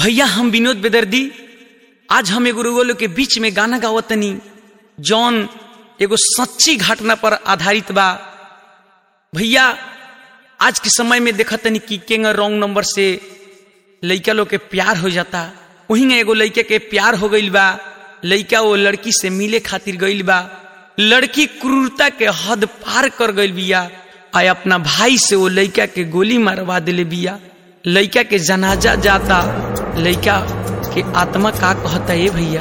भैया हम विनोद बेदर्दी आज हम एगो रुगो लोग के बीच में गाना गावतनी जौन एगो सच्ची घटना पर आधारित बा भैया आज के समय में देखतनी कि केंग रॉन्ग नंबर से लइका लोग के प्यार हो जाता वही एगो लइका के प्यार हो गईल बा लइका वो लड़की से मिले खातिर गईल बा लड़की क्रूरता के हद पार कर गईल बिया आ अपना भाई से वो लइका के गोली मारवा दिले बिया लइका के जनाजा जाता लइका के आत्मा का कहता है भैया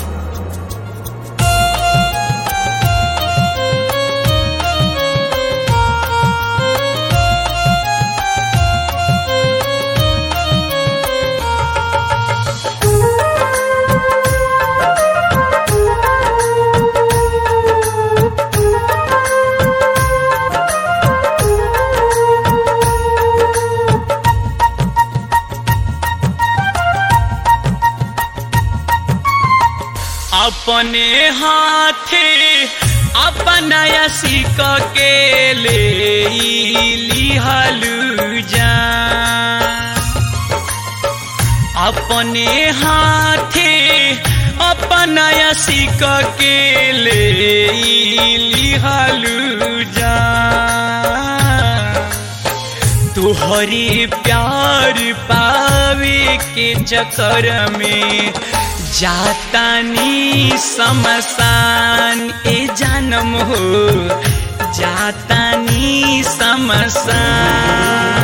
अपने हाथे अपना सिक के ले लिहलू जा अपने हाथे अपना सिक के ले लिहलू जा तुहरी प्यार पावे के चक्कर में जातानी समसान ए जानम हो जातानी समसान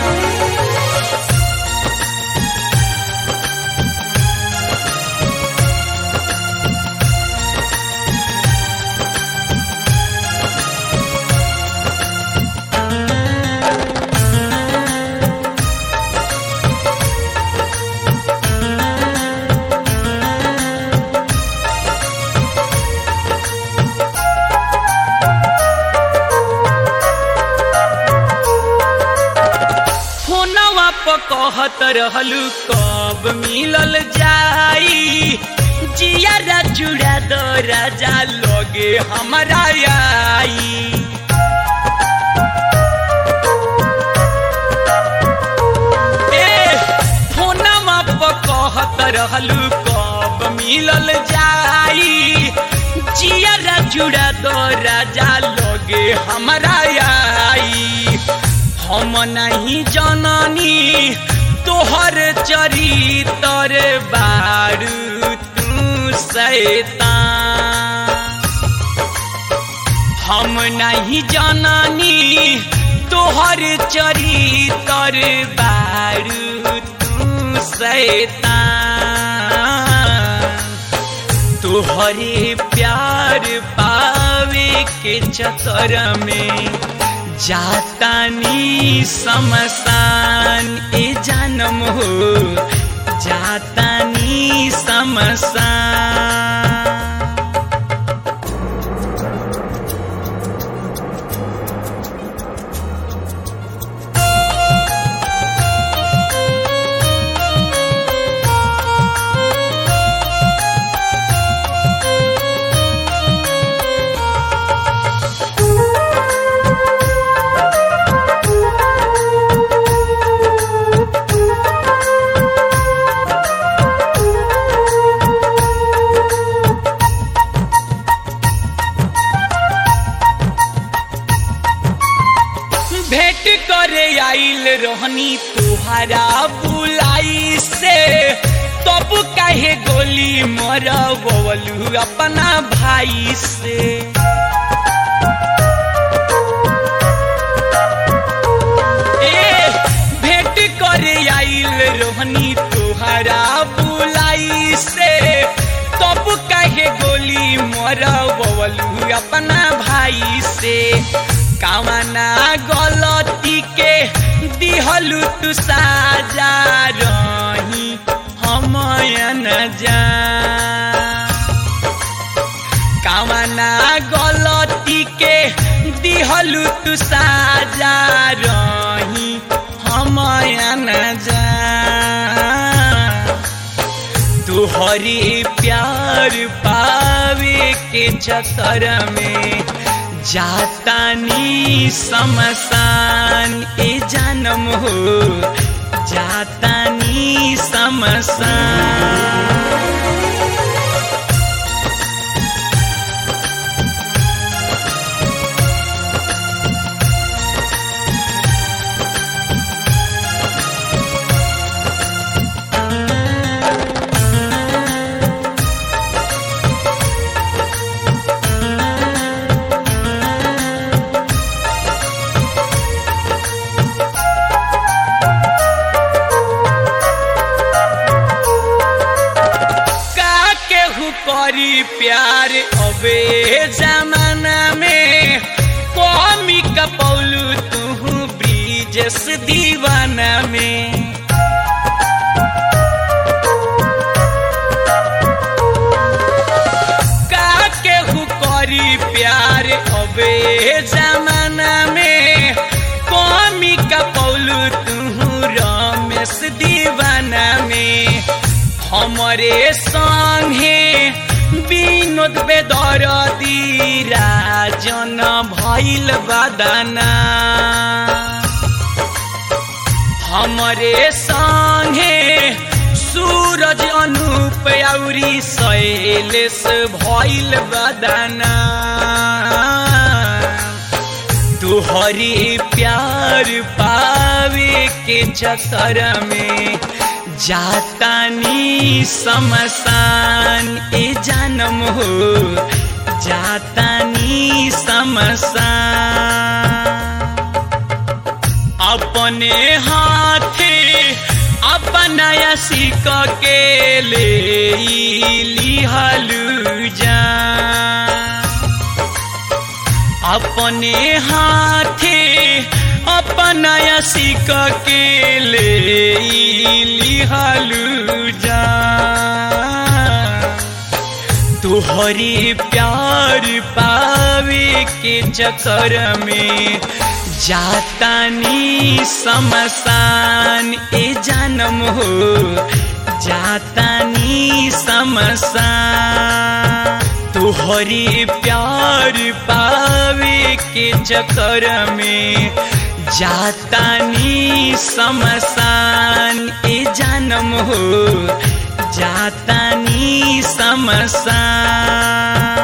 कहत रहलू कब मिलल जाई जिया जुड़ा दो राजा लगे हमारा आई फोनमा पर कहत रहलू कब मिलल जाई जिया जुड़ा दो राजा लगे हमारा आई हम नहीं जननी तोहर चरितर बारू तू सैतान हम नहीं जननी तोहर चरितर बारू तू सैतान तोहरे प्यार पावे के चक्कर में जातानी समसान ए जानम हो जातानी समसान भेंट करे आइल रोहनी तुहारा बुलाई से तब काहे गोली मरवलू अपना भाई से ए भेंट करे आइल रोहनी तुहारा बुलाई से तब काहे गोली मरवलू अपना भाई से कामना गलती के दिहलु तू साजा रही हम जा कामना गलती के दिहलु तू साजा रही हम जा तुहरी प्यार पावे के चक्कर में जातानी समसान ए जानम हो जातानी समसान का केहू करी प्यार अबे जमाना में कमी कपौलू तू ब्रिजस दीवाना में का केहू करी प्यार अबे जमाना में कमी कपौलू तू रमेश दीवाना में हमरे संगे विनोद बेदर राजन भैल बदना हमरे संगे सूरज अनूप औरी शैलेश भैल बदना तुहरी प्यार पावे के चक्कर में जातानी समसान ए जानम हो जातानी समसान अपने हाथे अपना सिक के ले लिहलू जा अपने हाथे अपना सिक के ले लिहलू जा तुहरी प्यार पावे के चक्कर में जातानी समसान ए जानम हो जातानी समसान तुहरी प्यार पावे के चक्कर में जातानी समसान ए जानम हो जातानी समसान